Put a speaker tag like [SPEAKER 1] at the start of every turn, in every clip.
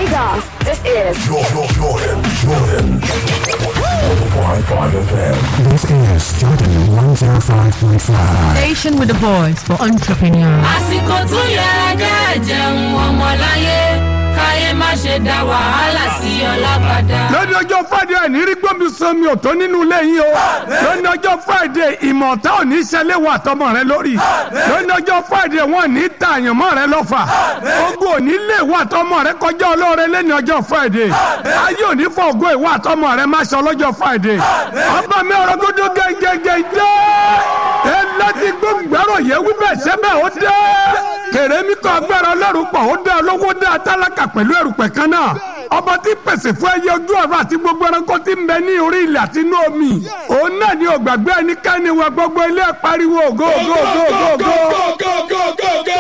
[SPEAKER 1] Lagos, this is
[SPEAKER 2] Jordan, Jordan, Jordan. 105.5 FM.
[SPEAKER 3] This is Jordan 105.5.
[SPEAKER 4] Station with the voice for entrepreneurs.
[SPEAKER 5] àsìkò tún yẹ kẹ́ jẹun ọmọláyé káyé má ṣe dá wàhálà sí ọlábàdà.
[SPEAKER 6] lónìí ọjọ́ friday ẹ̀ ní rí gbọ́mi sọmi ọ̀tọ́ nínú ilé yín o lónìí ọjọ́ friday ìmọ̀ ọ̀tá ò ní ṣẹlẹ̀ wà tọmọ rẹ lórí lónìí ọjọ́ friday wọn ní ta àyànmọ́ rẹ lọ́fà ogun ò ní lè wà tọmọ rẹ kọjá olóore lẹ́ni ọjọ́ friday ayé ò ní fọ ògo ìwà tọmọ rẹ má ṣe ọlọ́jọ́ friday ọba mi ọ̀rọ̀ gbọdọ̀ gẹ́gẹ́gẹ́ jẹ́ ẹ láti gbọ́ngbẹ́rọ̀ yẹ wíbẹ̀ sẹ́bẹ̀ ó dé kèrèmí kọ́ agbára ọlọ́run pọ̀ ó dá olówó dá tálákà pẹ̀lú ẹrùpẹ̀ kan náà ọba tí pèsè fún ẹyẹ ojú ọ̀run àti gbogbo ẹranko tí ń bẹ ní orí ilẹ̀ àti inú omi òun náà ni ògbàgbé ẹnikẹ́ni wọ gbogbo ilé pariwo ògo ògo ògo ògo ògo.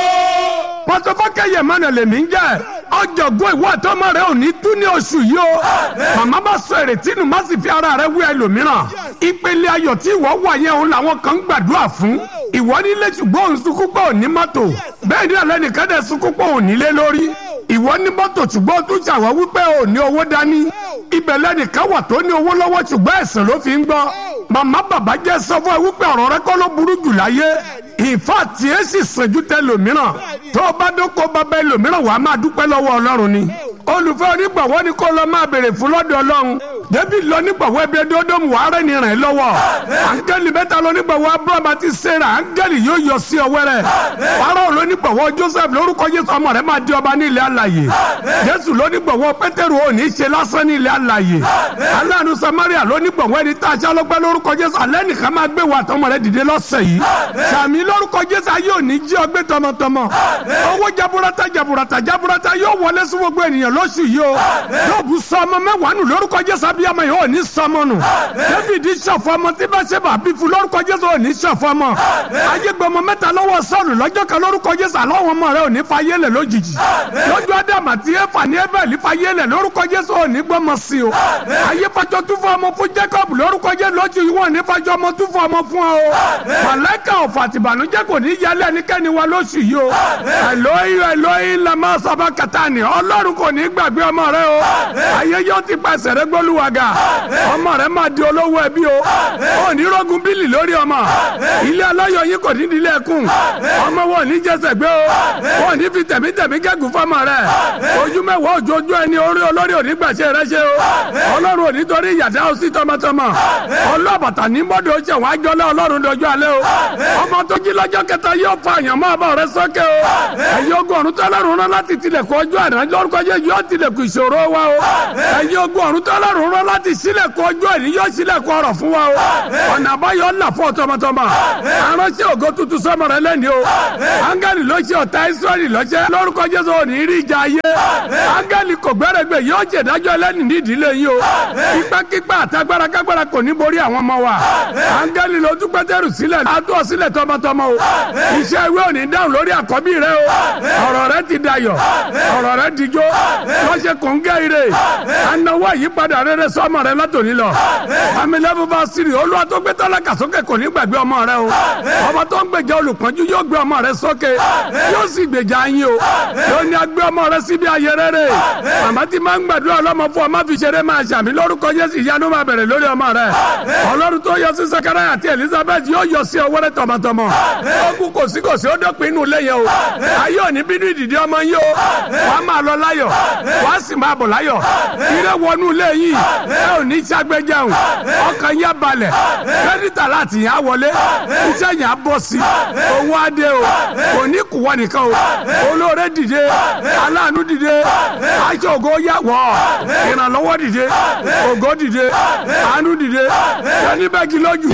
[SPEAKER 6] pọtọfọkẹyẹ mọnà lèmi ń jẹ ọjọgbọn ìwọ àtọmọ rẹ ò ní tú ní oṣù yìí o màmá bá sọ èrètí nù má sì fi ara rẹ wí ẹlòmíràn ìpele ayọ̀ tí ìwọ wà yẹn òun làwọn kan ń gbàdúrà fún ìwọ nílé ṣùgbọ́n òun sunkún pé òní mọ́tò bẹ́ẹ̀ ni alẹ́ nìkan dẹ̀ sunkún pé òní lé lórí ìwọ ní mọ́tò ṣùgbọ́n ó tún ṣàwọ́ wípé ò ní owó dání ibẹ̀ lẹ́nìkan wà tó ní owó lọ́wọ́ ṣùgbọ́n ẹ̀sìn ló fi ń gbọ́ màmá bàbá jẹ́ sọ fún ẹ wípé ọ̀rọ̀ rẹ kọ́ ló burú jù láyé ìfà tí ẹ sì sànjú tẹ lòmíràn tó o bá dóko bàbá ẹlòmíràn wàá máa dúpẹ́ lọ́wọ́ ọlọ́run ni olùfẹ́ onígbàwọ́ ni kó lọ máa béèrè fún lọ́dọ̀ ọlọ́run david lọ nígbàwọ́ ẹbí ẹdọ́dọ́mù wàá rẹ̀ ní rẹ̀ lọ́wọ́ áńgẹ́lì mẹ́ta lọ nígbàwọ́ abraham àti sarah áńgẹ́lì yóò yọ sí ọwọ́ rẹ̀ farao lọ nígbàwọ́ joseph lórúkọ jésù ọmọ rẹ̀ máa di ọba ní ilẹ̀ alàyè jésù lọ nígbàwọ́ pétérù ò ní ṣe lásán ní ilẹ̀ alàyè aláàánú samaria lọ nígbàwọ́ ẹni tá a ṣe ọlọ́pẹ́ lórúkọ jésù alẹ́ nìkan máa gbé wa tọmọ rẹ̀ dìde lọ́sẹ̀ yìí sàmì lórúkọ jésù ayé ò ní jí ọgbẹ́ tọmọtọmọ owó jaburata jaburata jaburata yóò wọlé sí gbogbo ènìyàn lóṣù yìí o yóò bu sọmọ mẹ́wàá nù lórúkọ jésù abiyamọ yìí ò ní sọmọ nù david ṣọ̀fọ̀ ọmọ tí bá ṣe bá bí fún lórúkọ jésù ò ní ṣọ̀fọ̀ ọmọ ayégbọmọ mẹ́ta lọ́wọ́ sọ́ọ̀lù lọ́jọ́ kan lórúkọ jésù àlọ́wọ́n ọmọ rẹ ò ní fa yélẹ̀ lójijì lójú ádámù àti éfà ní ébẹ̀lì fa yélẹ̀ lórúkọ jésù ò ní gbọ́mọ sí o ayé fàjọ tún fún ọmọ fún jacob lórúkọ jésù lójú yìí wọn ní fàjọ ọmọ tún fún ọmọ fún ọ màláìka ọ̀fà àtìbànújẹ́ kò ní yálẹ̀ ẹnikẹ́ni wa lóṣù yìí o ẹlòyìn ẹlòyìn lamọ sábà kàtà ni ọlọ́run kò ní gbàgbé ọmọ rẹ o ayé yóò ti pàṣẹ rẹ gbólúwàgà ọmọ rẹ máa di olówó ẹbí o ò ní rọgùn bílì lórí ọmọ ilé aláyọ̀ yín kò ní di ilé ẹkùn ọmọ wọn ò ní jẹsẹ̀ gbé o wọn ò ní fi tẹ̀mítẹ̀mí gẹ́gùn fọmọ rẹ ojú mẹ́wàá òjòjú ẹni orí olórí òní gbàṣẹ rẹ ṣe o ọlọ́run ò ní torí ìyàtọ̀ ó sí tọmọtọmọ ọlọ́bàtà ní mọ́dọ̀ ṣe wọ́n àjọlẹ̀ ọlọ́run dọjọ́ alẹ́ o ọmọ tó jí lọ́jọ́ kẹta yóò fa àyàn mọ́ àbọ̀ rẹ sókè o ẹ̀yin ogun ọ̀run tọ́lọ́run rán láti tilẹ̀kùn ọjọ́ àná lórúkọ jẹ́ yóò tilẹ̀kùn ìṣòro wa o ẹ̀yin ogun ọ̀run tọ́lọ́run rán láti sílẹ̀kùn ọjọ́ ẹ̀ní yóò sílẹ̀kùn ọ̀rọ̀ fún wa o ọ̀nà àbáyọ ńlá fún ọ̀tọ̀mọ̀tọ̀mọ̀ aránṣẹ́ ògo tuntun sọmọ rẹ lẹ́ni o áńgẹ́lì ló ṣe ọ̀tá israẹli lọ́ṣẹ́ lórúkọ jésù òní rí ìjà ayé áńgẹ́lì kò gbẹ́rẹ́gbẹ́ yóò ṣèdájọ́ ẹlẹ́ni ní ìdílé yìí o ipákípá àtagbára kágbára kò ní borí àwọn ọmọ wa áńgẹ́lì ló tún pétérù sílẹ̀ àtúọ̀ sílẹ̀ tọmọtọmọ o iṣẹ́ ìwé òní dáhùn lórí àkọ́bí rẹ o ọ̀rọ̀ rẹ ti dayọ̀ ọ̀rọ̀ rẹ dijó lọ́sẹ̀ kò ń gẹ́ ire anáwó àyípadà rere sọ́mọ rẹ látòní lọ amílẹ́bù bá sírì olúwa tó gbé tálákà sókè kò ní gbàgbé ọmọ rẹ o ọmọ tó ń gbèjà olùpọ́njú yóò gbé ọmọ rẹ sókè yóò sì gbèjà yín o yóò ní agbé ọmọ rẹ síbi ayé rere màmá tí máa ń gbàdúrà ọlọ́mọ fún ọmọ fi ṣeré máa ṣàmì lórúkọ Jésù ìyanu máa bẹ̀rẹ̀ lórí ọmọ rẹ ọlọ́run tó yọ sí Sakaraya àti Elizabeth yóò yọ sí ọwọ́ rẹ tọmọtọmọ ogun kò sí kò sí ó dọ́pin inú ilé yẹn o ayé òní bínú ìdìdí ọmọ yín o wàá máa lọ láyọ̀ wàá sì máa bọ̀ láyọ̀ ire wọnú ilé yìí ẹ ò ní sàgbéjẹun ọkàn yẹn balẹ̀ kẹ́dítà láti yẹn á wọlé iṣẹ́ yẹn á bọ̀ sí owó adé o kò ní kúwọ́ nìkan o olóore dìde aláàánú dìde aṣọ ògo yà wọ̀ ìrànlọ́wọ́ dìde ògo dìde àánú dìde ẹni bẹ́ẹ̀ kí lójú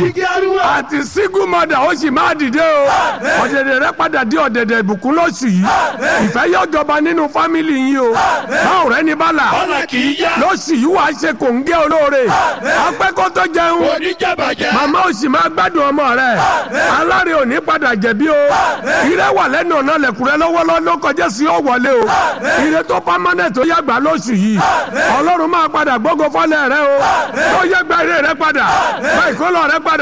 [SPEAKER 6] àti sígú mọ́dà ó sì máa dìde o ọ̀dẹ̀dẹ̀ rẹ padà di ọ̀dẹ̀dẹ̀ ìbùkún lóṣù yìí ìfẹ́ yóò jọba nínú fámìlì yín o báwo rẹ ní bala lóṣù yìí wàá ṣe kò ń gé olóore apẹ́kọ́ tó jẹun màmá ò sì máa gbádùn ọmọ rẹ aláre ò ní padà jẹ̀bi o ire wà lẹ́nu ọ̀nà lẹ̀kùrẹ́ lọ́wọ́lọ́wọ́ ló kọjá sí ó wọlé o ire tó pámánẹ̀ tó yàgbá lóṣù yìí ọlọ́run máa padà gbógo fọ́lẹ̀ rẹ o tó yàgbá ire rẹ padà gba ìkólọ rẹ padà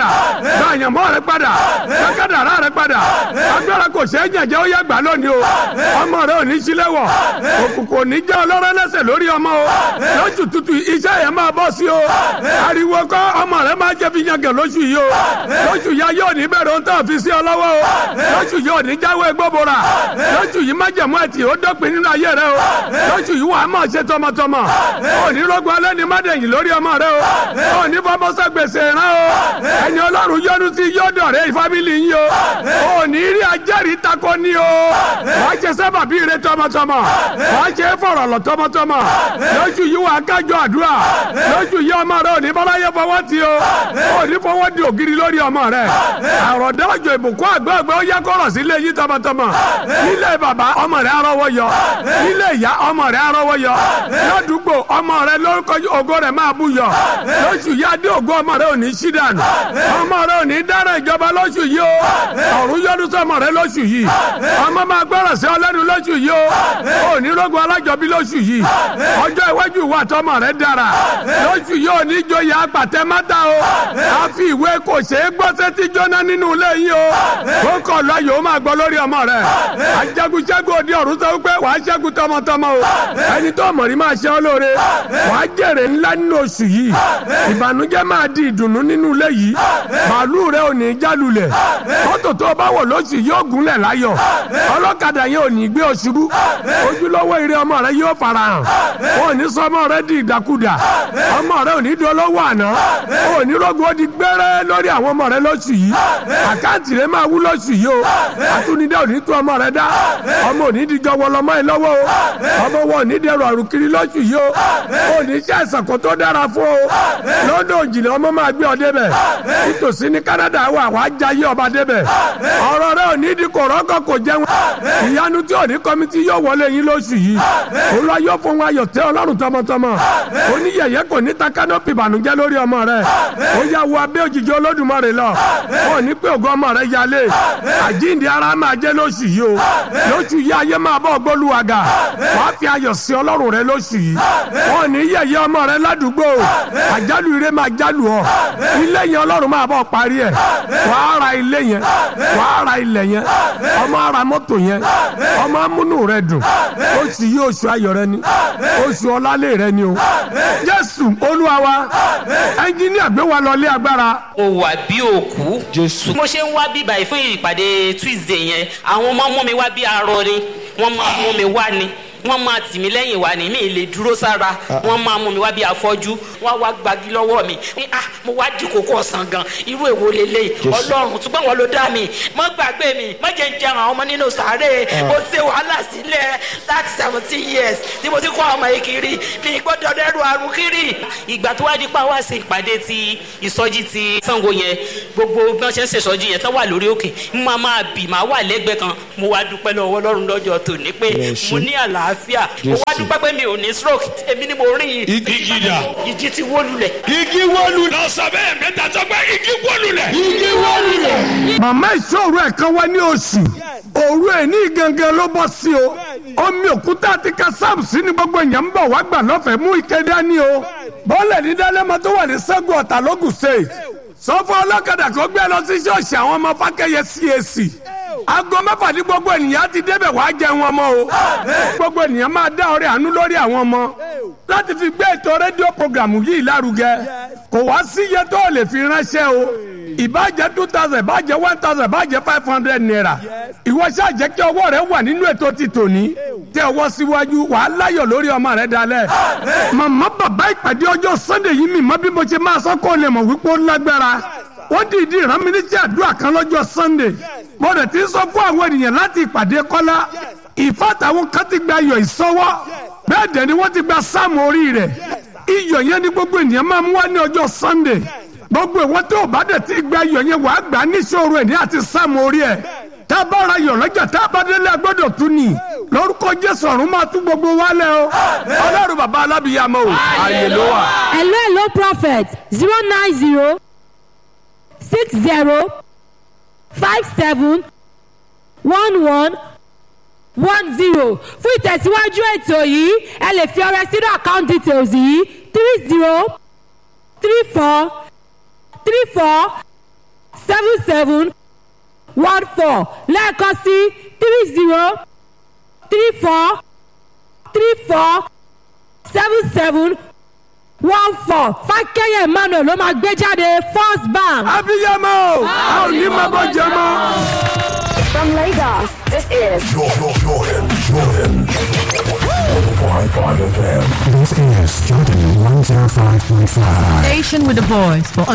[SPEAKER 6] gba àyànmọ́ rẹ padà gba kádàrá rẹ padà agbára kò ṣeé jẹ̀jẹ̀ ó yá gbà lónìí o ọmọ rẹ ò ní sílẹ̀ wọ̀ òkùnkùn ò ní jẹ́ ọlọ́rẹ́ lẹ́sẹ̀ lórí ọmọ o lóṣù tutù iṣẹ́ yẹn máa bọ́ sí o ariwo kọ́ ọmọ rẹ máa jẹ́ fi yangàn lóṣù yìí o lóṣù yá yóò ní bẹ̀rẹ̀ ohun tó fi sí ọ lọ́wọ́ o lóṣù yóò ní jáwé gbóbora lóṣù yìí má jẹ̀mú ẹtì ó dọ́pin nínú ayé rẹ o lóṣù yìí wàá mọ̀ ṣe tọmọtọmọ ò ní rògbò alẹ́ ní mádẹ̀yìn lórí ọmọ rẹ o ò ní fọmọsẹ gbèsè rán o ẹni ọlọ́run yọ́nú sí yọ́dọ̀ rẹ fámìlì yín o ò ní rí ajẹ́rìí takọ ní o wàá ṣe sábàbí rẹ tọmọtọmọ wàá ṣe fọ̀rọ̀lọ̀ tọmọtọmọ lóṣù yìí wàá kájọ àdúrà lóṣù yìí ọmọ rẹ ò ní bọ́láyé fọwọ́ ti o ò ní fọwọ́ di ògiri lórí ọmọ rẹ àròdá òjò ìbùkún àgbẹ̀gbẹ̀ ó yẹ kọ́rọ̀ sílé yìí tọmọtọmọ nílé bàbá ọmọ rẹ arọ́wọ́ yọ nílé ìyá ọmọ rẹ arọ́wọ́ yọ ládùúgbò ọmọ rẹ lórúkọ ògo rẹ máa bú yọ lóṣù yìí adé ògo ọmọ rẹ ò ní sí dànù ọmọ rẹ ò ní dára ìjọba lóṣù yìí o ọ̀run yọdún sọmọ rẹ lóṣù yìí ọmọ máa gbọ́rọ̀ sí ọlẹ́nu lóṣù yìí o ò ní rógun alájọbí lóṣù yìí ọjọ́ iwájú ìwà tọmọ rẹ dára lóṣù yìí ò ní joyè apàtẹ mátà o a fi ìwé kò ṣe é gbọ́ sétí jóná nínú ilé yìí o ó kọ̀ lọ yòó máa gbọ́ lórí ọmọ rẹ ajagunṣẹ́gun òde ọ̀run sọ pé wàá ṣẹ́gun tọmọtọmọ o ẹni tó mọ̀ ní máa ṣe ọ́ lóore wàá jèrè ńlá nínú oṣù yìí ìbànújẹ́ máa di ìdùnnú nínú ilé yìí màálù rẹ ò ní jálulẹ̀ mọ́tò tó bá wọ̀ lóṣù yóò gúnlẹ̀ láyọ̀ ọlọ́kadà yẹn ò ní gbé ọ ṣubú ojúlówó ire ọmọ rẹ yóò farahàn ò ní sọ ọmọ rẹ di ìdàkudà ọmọ rẹ ò ní dolówó àná ò ní rògbò di gbẹ́rẹ́ lórí àwọn ọmọ rẹ lóṣù yìí àkáǹtì rẹ máa wú lóṣù yìí o àtúndé ò ní tú ọmọ rẹ dá ọmọ ò ní dijọ́ wọlọmọ ẹ lọ́wọ́ o ọmọ wọn ò ní dẹrù àrùn kiri lóṣù yìí o ò ní ṣe àìsàn kan tó dára fún o lọ́dọ̀ òjìlẹ̀ ọmọ máa gbé ọ débẹ̀ nítòsí ní Canada wà wá jayé ọba débẹ̀ ọ̀rọ̀ rẹ ò ní di kòrọ́kọ̀ kò jẹun ìyanu tí ò ní kọ́mítì yóò wọlé yín lóṣù yìí olúwa yóò fún wa yọ̀ tẹ́ ọlọ́run tọmọtọmọ oníyẹ̀yẹ́ kò ní ta kánọ́pì ìbànújẹ́ lórí ọmọ rẹ ó yà wọ abẹ́ òjìji olódùmarè lọ ó ní pé ògo ọmọ rẹ yálé àjíǹde ara máa jẹ́ lóṣù yìí o lóṣù yìí ayé máa bọ́ gbólúwàgà wàá fi ayọ̀ sí ọlọ́run rẹ lóṣù yìí ó ní yẹ̀yẹ́ ọmọ rẹ ládùúgbò àjálù ire máa jálù ọ ilé yẹn ọlọ́run máa bọ́ parí ẹ̀ wàá ra ilé yẹn wàá ra ilẹ̀ yẹn ọmọ ara mọ́tò yẹn ọmọ amúnú rẹ dùn oṣù yìí oṣù ayọ̀ rẹ ni oṣù ọlálẹ̀ rẹ ni o jésù olúwa wa ẹnjíníà gbé wa lọlé agbára.
[SPEAKER 1] ó wà bí òkú. jésù. mo ṣe ń wá bí báyìí fún ìpàdé tuesday yẹn àwọn ọmọ mú mi wá bí arọ ni wọ́n máa mú mi wá ni wọ́n máa tì mí lẹ́yìn wá ní mi lè dúró sára wọ́n máa mú mi wá bí afọ́jú wọ́n wá gbagi lọ́wọ́ mi ní ah mo wá di kókó ọ̀sán gan irú èwo lélẹ̀ ọlọ́run ṣùgbọ́n wọn ló dá mi mọ́ gbàgbé mi mọ́ jẹ́ ń jẹun àwọn ọmọ nínú sàárè mo ṣe wàhálà sílẹ̀ láti seventeen years tí mo ti kọ́ ọmọ yìí kiri mi gbọ́dọ̀ dẹ́rù àrùn kiri ìgbà tó wá di pa wá sí ìpàdé ti ìsọjí ti Ṣàngó yẹn gbogbo bí wọ́n ṣe ń ṣèṣọjí yẹn tán wà lórí òkè mo máa bì máa wà lẹ́gbẹ̀ẹ́ kan mo wá dúpẹ́ lọ́wọ́ Ọlọ́run lọ́jọ́ tòní pé mo ní àlàáfíà àlàáfíà mo wá dúpẹ́ pé mi ò ní stroke èmi ni mo rìn yìí.
[SPEAKER 2] Igi dà.
[SPEAKER 1] ìjì ti wó lulẹ̀.
[SPEAKER 2] igi wọlú. lọ sọ bẹ́ẹ̀ mẹ́ta sọ pé igi wọlú lẹ̀. igi wọlú lẹ̀.
[SPEAKER 6] màmá ìṣòro ẹ̀ kan wá ní oṣù òru ẹ̀ ní gangan ló bọ́ sí o omi òkúta àti kásáàmù sí ni gbogbo èèyàn ń bọ̀ wá gbà lọ́fẹ̀ẹ́ mú ike dání o bọ́ọ̀lù ní dálẹ́mọ tó wà ní sẹ́gun ọ̀tà lógùn state sọ́fọ́ ọlọ́kadà kó gbé lọ sí ṣọ́ọ̀ṣì àwọn ọmọ fákẹ́yẹ CAC aago mẹ́fà ní gbogbo ènìyàn ti débẹ̀ wá jẹun ọmọ o gbogbo ènìyàn máa dá ọrẹ àánú lórí àwọn ọmọ láti fi gbé ètò rédíò programu yìí lárugẹ kò wá sí iye tó o lè fi ránṣẹ́ o ìbàjẹ́ two thousand ìbàjẹ́ one thousand ìbàjẹ́ five hundred naira ìwọ ṣáà jẹ́ kí ọwọ́ rẹ wà nínú ètò ti tòní tẹ ọwọ́ síwájú wàá láyọ̀ lórí ọmọ rẹ dalẹ̀ màmá bàbá ìpàdé ọjọ́ sunday yìí mi mọ bí mo ṣe máa sọ kó o lè mọ̀ wípé ó lágbára wọ́n dìídì rán mi níṣẹ́ àdúrà kan lọ́jọ́ sunday mo rẹ̀ ti sọ fún àwọn ènìyàn láti ìpàdé kọ́lá ìfàtàwọn kan ti gba iyọ̀ ìsọwọ́ bẹ́ẹ̀ dẹ̀ ni wọ́n ti gba sáàmù orí rẹ̀ iyọ̀ yẹn ni gbogbo ènìyàn máa mú wá ní ọjọ́ sunday gbogbo ìwọ́n tó o bá dẹ̀ ti gba iyọ̀ yẹn wàá gbà níṣòro ẹ̀ ní àti sáàmù orí ẹ̀ tá a bá ra iyọ̀ lọ́jà tá a bá délé agbọ́dọ̀ tún ni lórúkọ jésù ọ̀run máa tún gbogbo wa lẹ́ o ọlọ́run bàbá alábìyàmọ́ o ààyè ló wà.
[SPEAKER 4] hello hello prophet zero nine zero six zero five seven one one one zero fún ìtẹ̀síwájú ètò yìí ẹ lè fi ọrẹ sínú account details yìí three zero three four three four seven seven one four lẹ́ẹ̀kan sí three zero three four three four seven seven one four fákẹ́yẹ̀ emmanuel ló máa gbé jáde first bank.
[SPEAKER 6] abiyamọ a ò ní máa bọ́ jẹ mọ́.
[SPEAKER 7] From Lagos, this is
[SPEAKER 3] Jordan, Jordan, Jordan. 105.5 FM. This is Jordan 105.5.
[SPEAKER 8] Station with a voice for